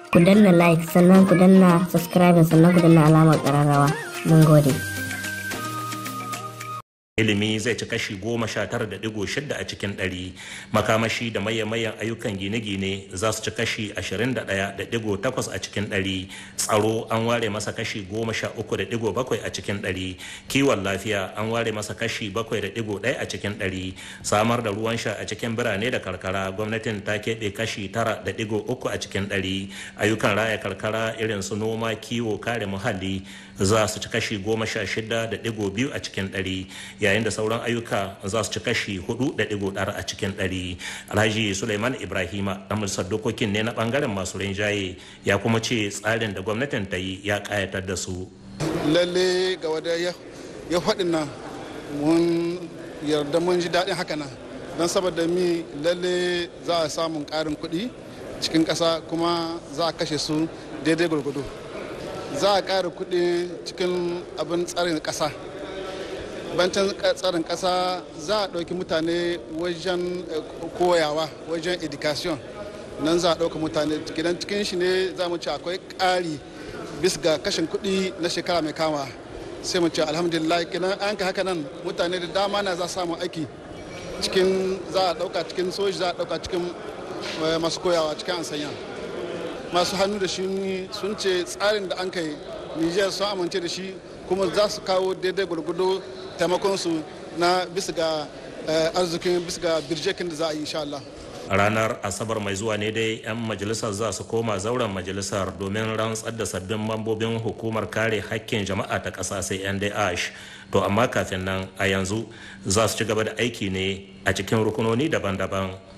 ku danna like sannan ku danna subscribe sannan ku danna alamar ƙararrawa mun gode ilimi zai ci kashi goma sha tara da digo shida a cikin ɗari makamashi da mayan ayyukan gine-gine za su ci kashi ashirin da ɗaya da digo takwas a cikin ɗari tsaro an ware masa kashi goma sha uku da digo bakwai a cikin ɗari kiwon lafiya an ware masa kashi bakwai da digo ɗaya a cikin ɗari samar da ruwan sha a cikin birane da karkara gwamnatin ta keɓe kashi tara da digo uku a cikin ɗari ayyukan raya karkara irin su noma kiwo kare muhalli za su ci kashi goma sha shida da digo biyu a cikin ɗari yayin da sauran ayyuka za su ci kashi hudu da digo ɗara a cikin ɗari alhaji suleiman ibrahima na majalisar dokokin ne na bangaren masu rinjaye ya kuma ce tsarin da gwamnatin ta yi ya kayatar da su lalle ga wada ya faɗin nan mun yarda mun ji daɗin haka nan don saboda mi lalle za a samun ƙarin kuɗi cikin ƙasa kuma za a kashe su daidai gwargwado za a ƙara kuɗi cikin abin tsarin ƙasa bancin tsarin ƙasa za a ɗauki mutane wajen koyawa wajen education nan za a ɗauka mutane gidan cikin shi ne za mu ce akwai ƙari bis ga kashin kuɗi na shekara mai kama sai mu ce alhamdulillah kinan an ka haka nan mutane da dama na za samun aiki cikin za a ɗauka cikin soji za a ɗauka cikin masu koyawa cikin ansanya masu hannu da shi sun ce tsarin da an kai niger sun amince da shi kuma za su kawo daidai gwargwado taimakonsu na bisa ga arzikin bisa ga birjekin da za a yi insha Allah. ranar asabar mai zuwa ne dai 'yan majalisar za su koma zauren majalisar domin rantsar da sabbin mambobin hukumar kare hakkin jama'a ta ƙasa sai ndh to amma kafin nan a yanzu za su ci gaba da aiki ne a cikin rukunoni daban-daban